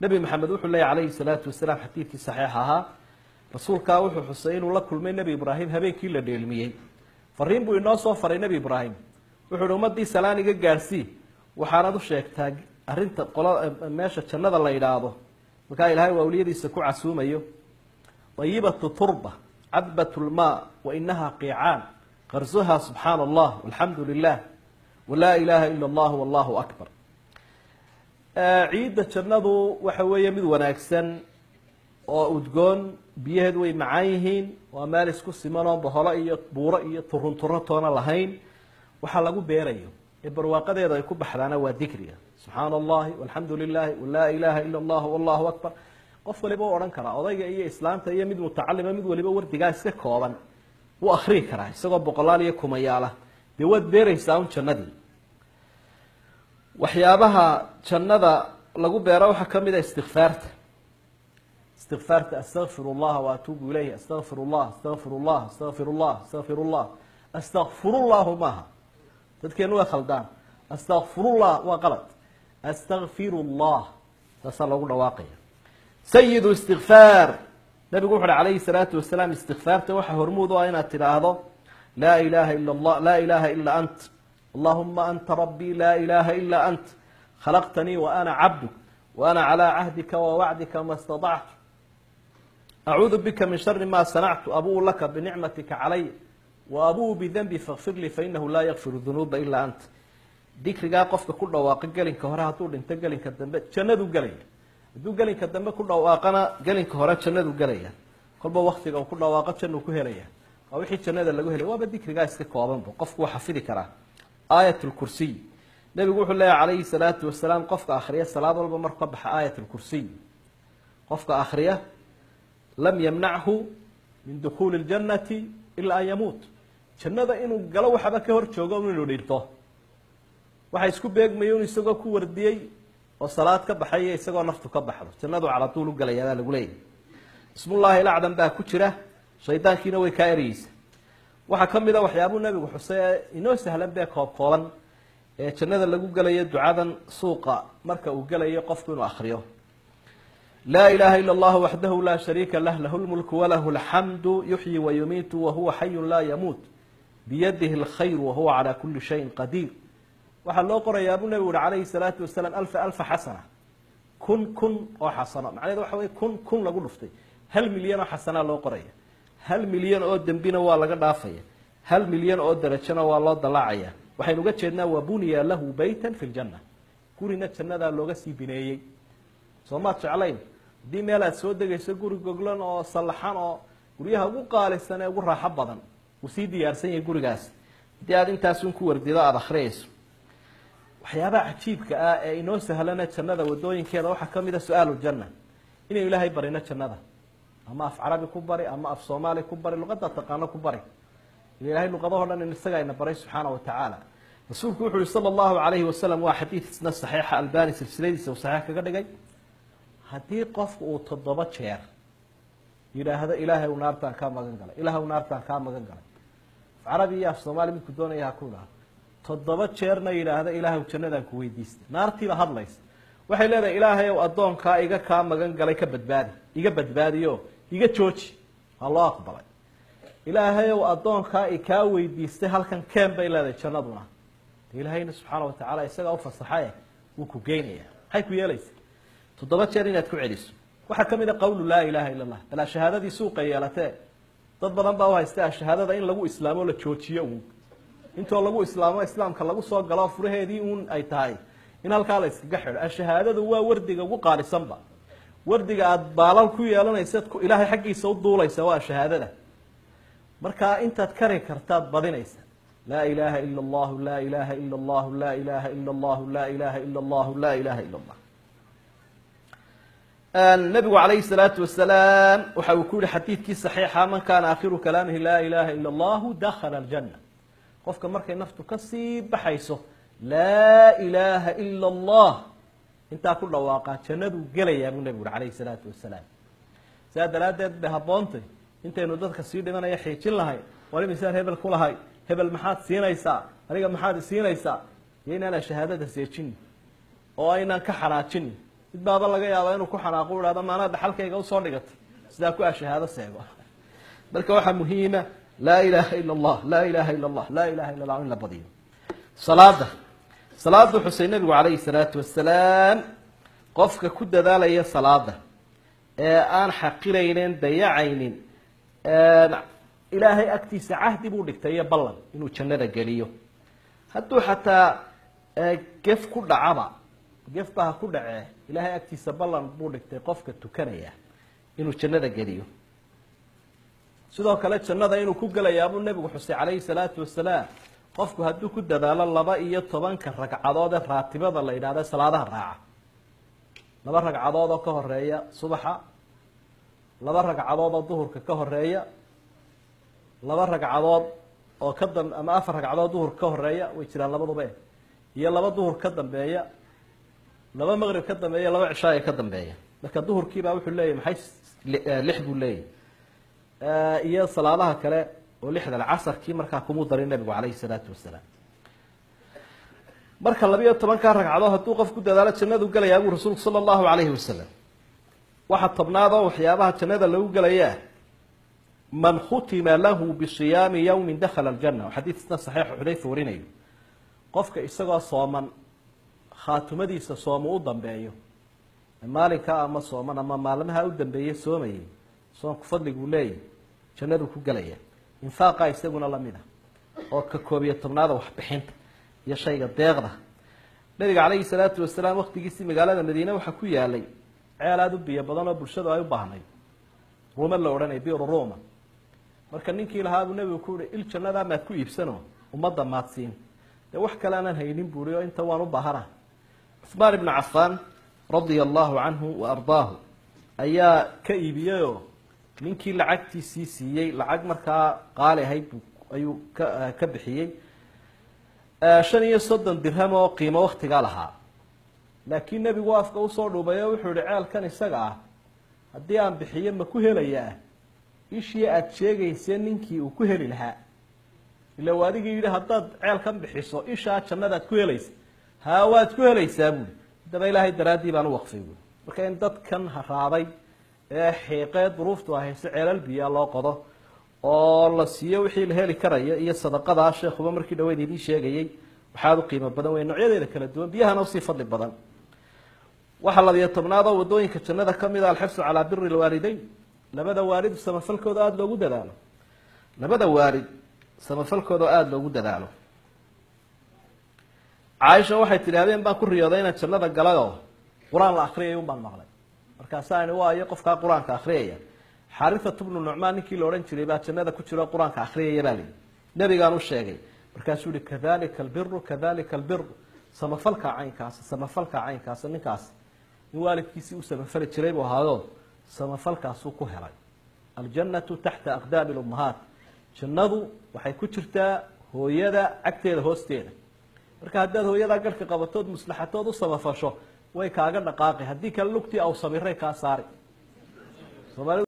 nebi maxamed wuxuu leeyay calayhi salaatu wasalaam xadiidkii saxiix ahaa rasuulkaa wuxuu xusay inuu la kulmay nebi ibraahim habeenkii la dheelmiyey fariin buu inoo soo faray nebi ibraahim wuxuu uhi ummadii salaan iga gaadhsii waxaanad u sheegtaa arrinta qola meesha jannada la yidhaahdo markaa ilaahay waa awliyadiisa ku casuumayo ayibatu turba cadbat lmaa wa inaha qiicaan qarsuha subxaana allah alxamdu lilah walaa ilaha ila allah wallahu akbar ciidda jannadu waxa weeye mid wanaagsan oo udgoon biyaheedu way macaan yihiin waa meel isku simanoo boholo iyo buuro iyo turun turo toona lahayn waxaa lagu beerayo ee barwaaqadeeda ay ku baxdaana waa dikriga subxaana allahi walxamdu lilahi walaa ilaha ila allah wallahu akbar qof waliba u odhan karaa odayga iyo islaamta iyo mid mutacalima mid waliba wardigaa iska kooban wuu akrii karaa isagoo boqolaal iyo kumayaala dee waad beeraysaa un jannadii waxyaabaha jannada lagu beero waxaa ka mid a istikfaarta istikfaarta astaqfir اllaha waatuubu ilayh astaqfir llah astaqfir llah astaqfir llah astaqfir llah astakfirullahu maaha dadkeenu way khaldaan astakfirullah waa qalad astakfir llah taasaa loogu dhawaaqaya sayidu istikfaar nabigu wuxu uhi calayhi salaatu wasalaam istikfaarta waxaa hormuud u ah inaad tidhaahdo laa ilaha ila allah laa ilaha ila ant allahuma anta rabbii laa ilaha ila ant khalaqtanii wa ana cabduk wa ana calaa cahdika wa wacdika ma staطactu acuudu bika min shari ma sanactu abuu laka binicmatika calay wa abuu bidanbi fakfir lii fainahu laa yakfiru dunuuba ilaa ant dikrigaa qofka ku dhawaaqa gelinka hore hadduu dhinto gelinka dambe jannadu gelaya hadduu gelinka dambe ku dhawaaqana gelinka hore jannadu gelaya kolba waktiga uu ku dhawaaqo jannuu ku helaya waa wixii jannada lagu helay waaba dikrigaa iska koobanba qofku waa xafidi karaa aayat lkursiy nebigu wuxuu leeyahy calayhi salaatu wasalaam qofka akhriya salaad walba marku ka baxa aayat lkursiy qofka akhriya lam yamnachu min dukhuuli ljannati ilaa an yamuut jannada inuu galo waxaba ka hor joogo inuu dhinto waxa isku beegmayo in isagoo ku wardiyey oo salaad ka baxay isagoo naftu ka baxdo jannadu caladuul u galaya baa lagu leeyahy ismullaahi ilacdan baa ku jira shaydaankiina way kaa ereyeysa waxaa ka mid a waxyaabuu nebigu xusay ee inoo sahlan bee koob kooban ee jannada lagu gelayo ducadan suuqa marka uu gelayo qofku inuu akriyo laa ilaha ila allahu waxdahu laa shariika lah lahu lmulku walahu alxamdu yuxyi wayumiitu wahuwa xayun laa yamuut biyadihi alkhayru wahuwa calaa kuli shayin qadiir waxaa loo qorayaa buu nebigu uhi calayhi salaatu wasalaam alfa alfa xasana kun kun oo xasano macnaheed waxa wey kun kun lagu dhuftay hal milyan oo xasanaa loo qoraya hal milyan oo dembina waa laga dhaafaya hal milyan oo darajona waa loo dalaacaya waxaynu uga jeednaa wa buniya lahu baytan fi ljanna gurina jannadaa looga sii bineeyey soo maad jeclayn haddii meel aad soo degayso guri goglan oo sallaxan oo guryaha ugu qaalisan ee ugu raaxo badan uu sii diyaarsan yahay gurigaas haddii aad intaasun ku wardido aada akhriyayso waxyaabaha cajiibka ah ee inoo sahlana jannada wadooyinkeeda waxaa ka mid a su-aalu janna inaynu ilaahay barino jannada ama af carabi ku bari ama af soomaali ku bari luqadda taqaano ku bari ilahay luqadahoo dhan in isaga ayna baray subxaana wa tacaala rasuulku wuxu uhi sala allahu calayhi wasalam waa xadiid isna saxiixa albani silsiladiisa uu saxiix kaga dhigay haddii qofku uu toddoba jeer yidhaahdo ilaahay u naartaan kaa magan galay ilaah u naartaan kaa magan galay af carabi iyo af soomaali midku doonaya ha ku idhaahdo toddoba jeerna yidhaahda ilaahay jannadaan ku weydiistay naartiiba hadlaysa waxay leedahay ilaahay ow addoonkaa iga kaa magan galay ka badbaadi iga badbaadiyo iga jooji waa loo aqbalay ilaahay ow addoonkaa i kaa weydiistay halkan keen bay leedahay jannaduna de ilaahayna subxaana wa tacaala isagaa ufasaxaye wuu ku geynaya maxay ku yeelaysa toddoba jeer inaad ku celiso waxaa ka mid a qawlu laa ilaha illa allah balaa shahaadadii suuqa yeelatee dad badan baa u haysta shahaadada in lagu islaamo la joojiyo uun intoo lagu islaamo islaamka lagu soo galo furaheedii uun ay tahay in halkaa la iskaga xidho ashahaadadu waa wardiga ugu qaalisanba wardiga aada baalal ku yeelanaysaad ilaahay xaggiisa u duulaysa waa shahaadada markaa intaad kari kartaad badinaysa laa ilaha ila allahu laa ilaha ila allahu laa ilaha ila allahu laa ilaha ila allahu laa ilaha ila allah nabigu calayhi salaatu wasalaam waxa uu ku yihi xadiidkii saxiixa man kaana aakhiru kalaamihi laa ilaha ila allahu dakhala aljanna qofka markay naftu kasii baxayso laa ilaaha ila allah intaa ku dhawaaqaa jannaduu gelayaa buu nebigu uhi calayhi salaatu wasalaam sidaa daraaddeed bay habboontay intaynu dadka sii dhimanaya xiijin lahay war imisaan hebel ku lahay hebel maxaad siinaysaa aniga maxaad isiinaysaa iyo inaanaa shahaadada seejini oo aynaan ka xanaajini mid baaba laga yaaba inuu ku xanaaqo u ihahdo maanaa dhaxalkayga usoo dhigatay sidaa ku a shahaado seego marka waxaa muhiima laa ilaha ila allah laa ilaha ila allah laa ilaha illa allah in la badiyo salaada salaada xusay nabigu calayhi salaatu wasalaam qofka ku dadaalaya salaada ee aan xaqiraynin dayacaynin ilaahay agtiisa cahdi buu dhigtay iyo ballan inuu jannada geliyo hadduu xataa gef ku dhacaba gefba ha ku dhacee ilaahay agtiisa ballan buu dhigtay qofka tukanaya inuu jannada geliyo sidoo kale jannada inuu ku gelayaa buu nebigu xusay calayhi salaatu wasalaam qofku hadduu ku dadaalo laba iyo tobanka ragcadood ee raatibada la yidhahda salaadaha raaca laba ragcadood oo ka horeeya subaxa laba ragcadood oo duhurka ka horeeya laba ragcadood oo ka dam ama afar ragcadood duhurka ka horeeya way jiraan labaduba eh iyo laba duhur ka dambeeya laba maqrib ka dambeeya laba cishaaya ka dambeeya marka duhurkiibaa wuxuu leeyahy maxay lix buu leeyahy iyo salaadaha kale oo lixdan casarkii markaa kumuu darin nabigu calayhi salaatu wasalaam marka labiyo tobankaa ragcadood hadduu qof ku dadaalo jannadu gelayaa buu rasuulku sala allahu calayhi wasalam waxaa tobnaad oo waxyaabaha jannada lagu gelayaa man khutima lahu bisiyaami yawmin dakhala aljanna xadiisna saxiixu xudayfa warinayo qofka isagoo sooman khaatumadiisa soomu u dambeeyo maalinkaa ama sooman ama maalmaha u dambeeye soomayay soonku fadliguu leeyahy jannaduu ku gelaya infaaqa isaguna lamid ah oo ka koob iyo tobnaada waxbixinta iyo shayga deeqda nabiga calayhi salaatu wasalaam waktigiisii magaalada madiine waxaa ku yaalay ceel aada u biyo badan oo bulshadu ay u baahnay ruuma la odhanaya biru ruma marka ninkii lahaabuu nebigu ku uhi il jannadaa maad ku iibsano ummadda maadsiin dee wax kale aanan haynin buuri oo inta waan u baahana cuhmaan ibnu cafaan radia allahu canhu wa ardaahu ayaa ka iibiyeyoo ninkii lacagtiisii siiyey lacag markaa qaali ahayd bu ayuu ka ka bixiyey shan iyo soddon dirham oo qiimo waktigaa lahaa laakiin nebigu afka usoo dhuubay oo wuxuu yihi ceelkan isaga ah haddii aan bixiyo ma ku helayaa ishii aada sheegaysee ninkii uu ku heli lahaa ila u adigii yidhi haddaad ceelkan bixiso ishaa jannadaad ku helaysa haa waad ku helaysaa buuli haddaba ilaahay daraaddii baan u waqfay buuli marka in dadkan haraaday ee xiiqee duruuftu ahayse ceelal biyaa loo qodo oo la siiyo wixii la heli karayo iyo sadaqadaa sheekuba markii dhaweyd idiin sheegayey waxaad u qiimo badan wey noocyadeeda kala duwan biyahana usii fadli badan waxaa labiyo tobnaad oo wadooyinka jannada ka mid a alxirsu calaa biri lwaalideyn labada waalid samafalkooda aada loogu dadaalo labada waalid samafalkooda aada loogu dadaalo caaisha waxay tidhi habeen baan ku riyooday inaan jannada galay oo qur-aan la akriyay un baan maqlay markaasaa ini waayo qofkaa qur-aanka akriyaya xarisatu bnu nucmaan ninkii la odhan jiray baa jannada ku jiro qur-aanka akriyaya baa lihi nebigaan u sheegay markaasuu yihi kadalika albiru kadalika albiru samafalka caynkaasa samafalka caynkaasa ninkaas in waalidkiisii u samafali jiray buu ahaayo samafalkaasuu ku helay aljannatu taxta aqdaami lummahaat jannadu waxay ku jirtaa hooyada cagteeda hoosteeda marka haddaad hooyadaa garhka qabatood maslaxatood u samafasho way kaaga dhaqaaqi haddii kale lugtii aw sabiray kaa saari